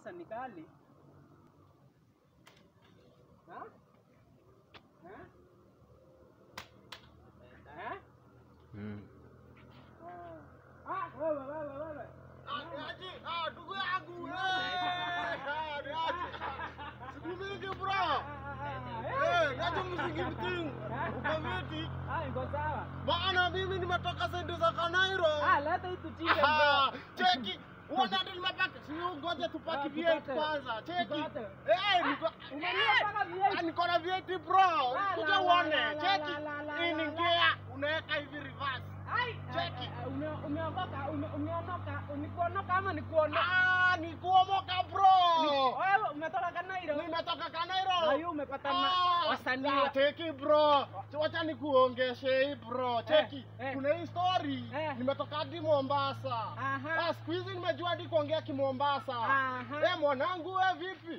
sasa ni kali. Ha? Ha? Ha? Mm. Ah. Ah, wewe wewe wewe. Niaje? Ah, ndugu yangu. Eh, niaje? Siku mingi bro. Eh, niaje msingi mting. Uko vipi? Ah, iko sawa. Bana mimi nimetoka saidi za Kanairo. Ah, leta hii tuchinde Ah, bro. Cheki. Uona ndio nimepata. Sio ngoja tupaki Ah, V8 tupate. kwanza. Cheki. Tupate. Eh, niko Umenunua mpaka V8? Ah, niko na V8 bro. La, Kuja la, uone. la, la, Cheki. la, la, la, Hii ni la, gear unaweka hivi reverse. Ai, Cheki. eh, eh, ume- umeokoka, ume- umeonoka, ni kuonoka ama ni kuonoka? Ah, ni kuomoka bro. Wewe umetoka Kanairo? Nimetoka Na Kanairo. hiyo umepata na Ah, wasanii ah, wa- Cheki bro. Wacha nikuongeshe hii bro. Cheki. eh. Kuna hii story. Eh. Nimetoka hadi Mombasa. Aha. Ah, siku hizi nimejua hadi kuongea kimombasa. Aha. Eh, mwanangu wewe vipi?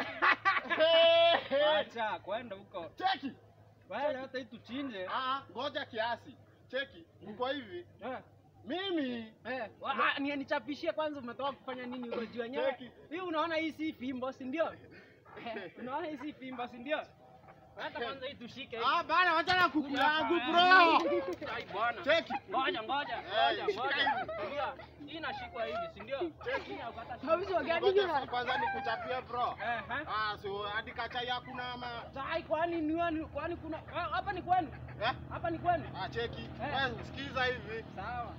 Ah! Eh, eh. Acha kwenda huko. Cheki. Wewe leta hii tuchinje. Ah, ngoja kiasi. Cheki. Uko hivi. Eh. Mimi Eh, wa- ah, ni nichapishie kwanza umetoka kufanya nini huko juu yenyewe? Cheki. Hii unaona hii si fimbo, si ndio? Eh, Unaona hii si fimbo, si ndio? Hata kwanza hii tushike hii. Ah, bana wacha na kuku Kuja yangu hapa, bro. eh. Ai bwana. Cheki. Ngoja ngoja, Eh, ngoja shika ngoja. hivi. Tulia. Hii inashikwa hivi, si ndio? Hii haukata shika. Ngoja si kwanza nikuchapie bro. Eh, eh. Ah, so hadi kachai hakuna ama Sai kwani ni wani kwani kuna ah, hapa ni kwenu? eh? Hapa ni kwenu? Ah, cheki. Eh. Wewe sikiza hivi. Sawa.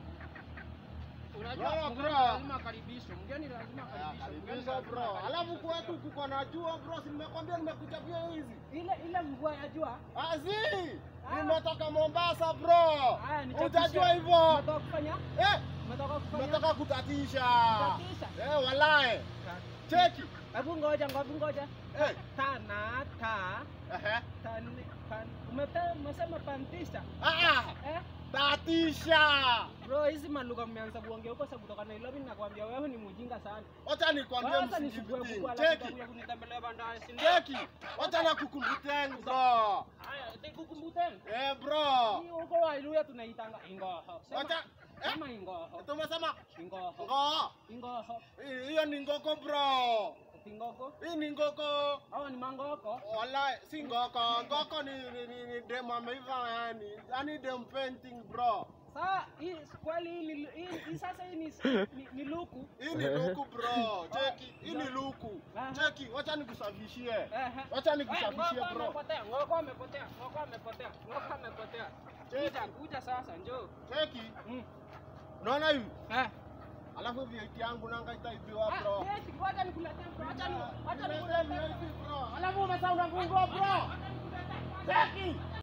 Unajua Wewe, mgeni bro. lazima akaribishwe. Mgeni lazima Ah, akaribishwe. Mgeni Karibisha lazima bro. akaribishwe. Alafu kwetu kuko na jua bro, si nimekwambia nimekuchapia hizi. ile ile mvua ya jua Azi! Ah. Nimetoka Mombasa bro. haya nichapishe. Hujajua hivyo? Umetoka kufanya? Eh, Umetoka kufanya? nimetoka kutatisha. Kutatisha? Eh, walae. Cheki. Hebu ngoja, hebu ngoja. Eh, Tana ta ehe. tan pan umete- umesema pantisha. Ah, ah, Eh? tatisha. Bro, hizi malugha mmeanza kuongea huko sababu kutoka Nairobi nakwambia wewe ni mjinga sana. Wacha nikwambie Kwanza msingi nisukue mtingi. buku alafu Cheki. utakuja kunitembelea baadaye, si ndio? Cheki. Wacha nakukumbuteni bro. Haya, tikukumbuteni. Eh, bro. Hii huko Waluya tunaitanga ingoho. Sema- Wacha eh, Sema ingoho. tumesema Ingoho. ngoo. Ingoho. Hii- Hiyo ni ngoko bro. Ingoko. Hii ni ngoko. Hawa ni mangoko. Wala si ngoko. Ngoko ni ni, ni, ni dem ameiva yani. Yani dem painting bro. Saa hii kweli hii ni hii, hii sasa hii ni, ni, ni luku. Hii ni luku bro. Cheki. Hii ni luku. Aha. Cheki. Wacha nikusafishie. Ehe. Wacha nikusafishie Eh, ngoko bro. amepotea, ngoko amepotea, ngoko amepotea, ngoko amepotea. Kuja, kuja sasa, njoo. Cheki. Mm. Unaona hivi? Eh. Alafu vieti yangu nanga itaibiwa Ah, bro. yes, ngoja nikuletee bro. Acha ni acha Nimesema nikuletee. hivi bro. Alafu umesahau na funguo bro. Acha nikuletee kwanza. Cheki.